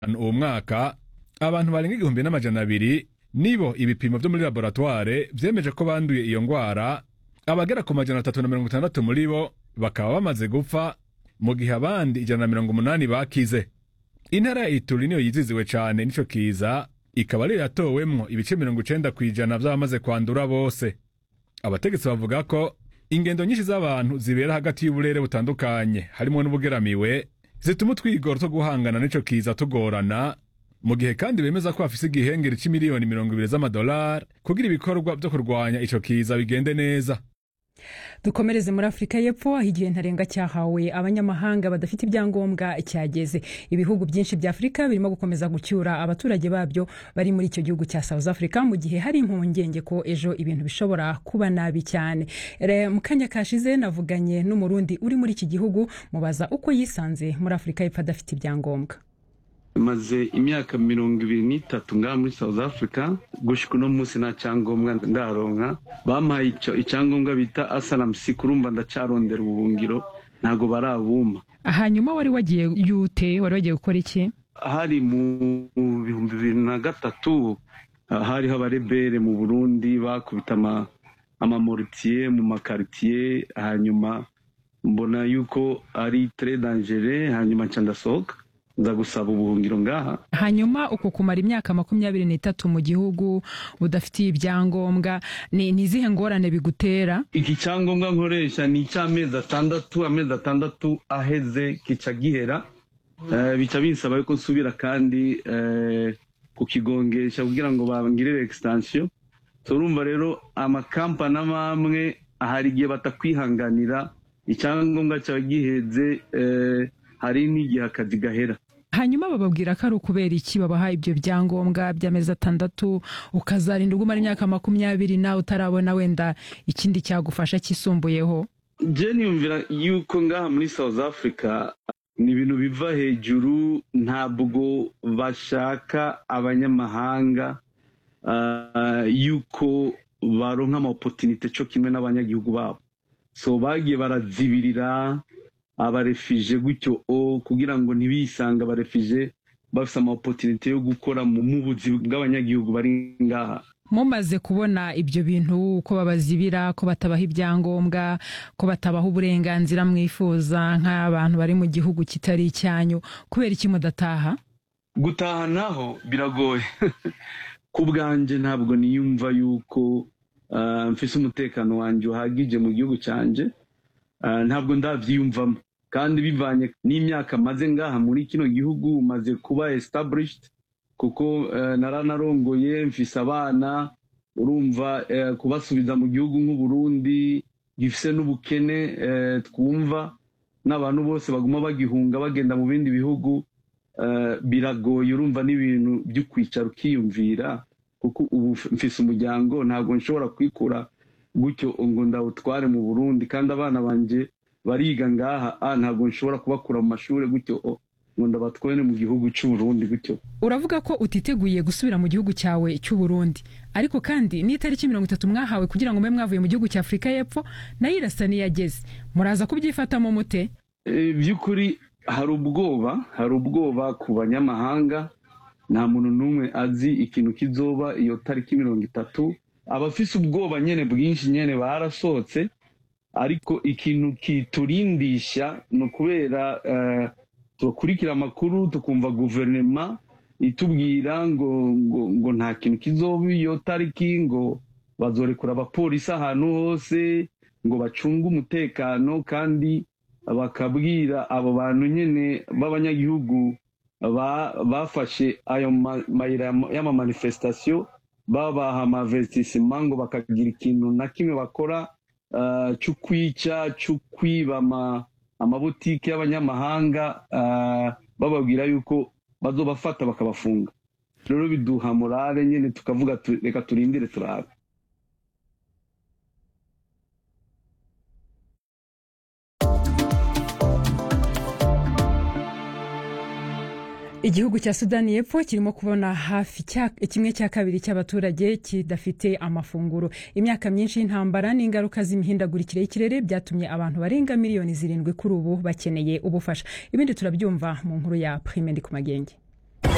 uwo mwaka abantu barenga igihumbi n'amajana abiri nibo ibipimo vyo muri laboratware vyemeje ko banduye iyo ngwara abagera ku majana atatu na mirongo itandatu muri bo bakaba bamaze gupfa mu gihe abandi ijana na mirongo umunani bakize intara ya ituri niyo yiziziwe cane n'ico kiza ikaba ariyo yatowemwo ibice mirongo icenda kw'ijana vy'abamaze kwandura bose abategetsi bavuga ko ingendo nyinshi z'abantu zibera hagati y'uburere butandukanye harimwo n'ubugeramiwe zituma utwigoro two guhangana n'ico kiza tugorana mu gihe kandi bemeza ko bafise igihengeri c'imiliyoni mirongo ibiri z'amadolari kugira ibikorwa vyo kurwanya ico kiza bigende neza dukomereze muri afurika y'epfo aho igihe ntarengwa cyahawe abanyamahanga badafite ibyangombwa cyageze ibihugu byinshi bya afurika birimo gukomeza gucyura abaturage babyo bari muri icyo gihugu cya south africa mu gihe hari impungenge ko ejo ibintu bishobora kuba nabi cyane mu kanya kashize navuganye n'umurundi uri muri iki gihugu mubaza uko yisanze muri afurika y'epfo adafite ibyangombwa maze imyaka mirongo ibiri n'itatu ngaha muri south africa gushika uno munsi nta cyangombwa ndaronka bampaye icyangombwa bita asalamusi kurumva ndacarondera ubuhungiro ntabwo barabumpa hanyuma wari wagiye yute wari wagiye gukora iki hari mu bihumbi bibiri na gatatu hariho abarebere mu burundi bakubita amamoritiye mu makaritiye hanyuma mbona yuko ari tere dangere hanyuma nca ndasohoka nza gusaba ubuhungiro ngaha hanyuma uko kumara imyaka makumyabiri n'itatu mu gihugu udafitiye ibyangombwa ni izihe ngorane bigutera iki cyangombwa nkoresha ni icy'amezi atandatu amezi atandatu aheze kica gihera bica binsaba yuko nsubira kandi kukigongesha kugira ngo bangirire egistansiyo turumva rero amakampani amwe hari igihe batakwihanganira icyangombwa cyawe giheze hari n'igihe akazi gahera hanyuma bababwira ko ari ukubera iki babaha ibyo byangombwa by'amezi atandatu ukazarinda ugumara imyaka makumyabiri nawe utarabona wenda ikindi cyagufasha kisumbuyeho jeni yumvira yuko ngaha muri south africa ni ibintu biva hejuru ntabwo bashaka abanyamahanga yuko baronka amapotinite cyo kimwe n'abanyagihugu babo so bagiye barazibirira abarefije gutyo o kugira ngo ntibisange abarefije bafite amapotinite yo gukora mu buzi bw'abanyagihugu bari ngaha mumaze kubona ibyo bintu ko babazibira ko batabaha ibyangombwa ko batabaha uburenganzira mwifuza nk'abantu bari mu gihugu kitari icyanyu kubera iki mudataha gutaha naho biragoye ku bwanjye ntabwo niyumva yuko mfise umutekano wanjye uhagije mu gihugu cyanjye ntabwo ndabyiyumvamo kandi bivanye n'imyaka maze ngaha muri kino gihugu maze kuba established kuko naranarongoye mfise abana urumva kubasubiza mu gihugu nk'uburundi gifise n'ubukene twumva n'abantu bose baguma bagihunga bagenda mu bindi bihugu biragoye urumva n'ibintu byo kwicara ukiyumvira kuko ubu mfise umuryango ntabwo nshobora kwikura gutyo ngo ndawutware mu burundi kandi abana banjye bariga ngaha ntabwo nshobora kubakura mu mashuri gutyo ngo ndabatware mu gihugu cy'uburundi gutyo uravuga ko utiteguye gusubira mu gihugu cyawe cy'uburundi ariko kandi n'itariki mirongo itatu mwahawe kugira ngo mube mwavuye mu gihugu cya afurika y'epfo nayo irasa n'iyageze muraza kubyifatamo mute by'ukuri hari ubwoba hari ubwoba ku banyamahanga nta muntu n'umwe azi ikintu kizoba iyo tariki mirongo itatu abafise ubwoba nyine bwinshi nyine barasohotse ariko ikintu kiturindisha ni ukubera tukurikira amakuru tukumva guverinoma itubwira ngo ngo ngo nta kintu kizoba iyo tariki ngo bazorekura abapolisi ahantu hose ngo bacunge umutekano kandi bakabwira abo bantu nyine b'abanyagihugu bafashe ayo mayira y'amamanifestasiyo babaha amavetisima ngo bakagira ikintu na kimwe bakora cyo kwica cyo kwiba amabutike y'abanyamahanga bababwira yuko bazobafata bakabafunga rero biduha morale nyine tukavuga reka turindire turabe igihugu cya sudani y'epfo kirimo kubona hafi kimwe cya kabiri cy'abaturage kidafite amafunguro imyaka myinshi y'intambara n'ingaruka z'imihindagurikire y'ikirere byatumye abantu barenga miliyoni zirindwi kuri ubu bakeneye ubufasha ibindi turabyumva mu nkuru ya prime ndi ku magenge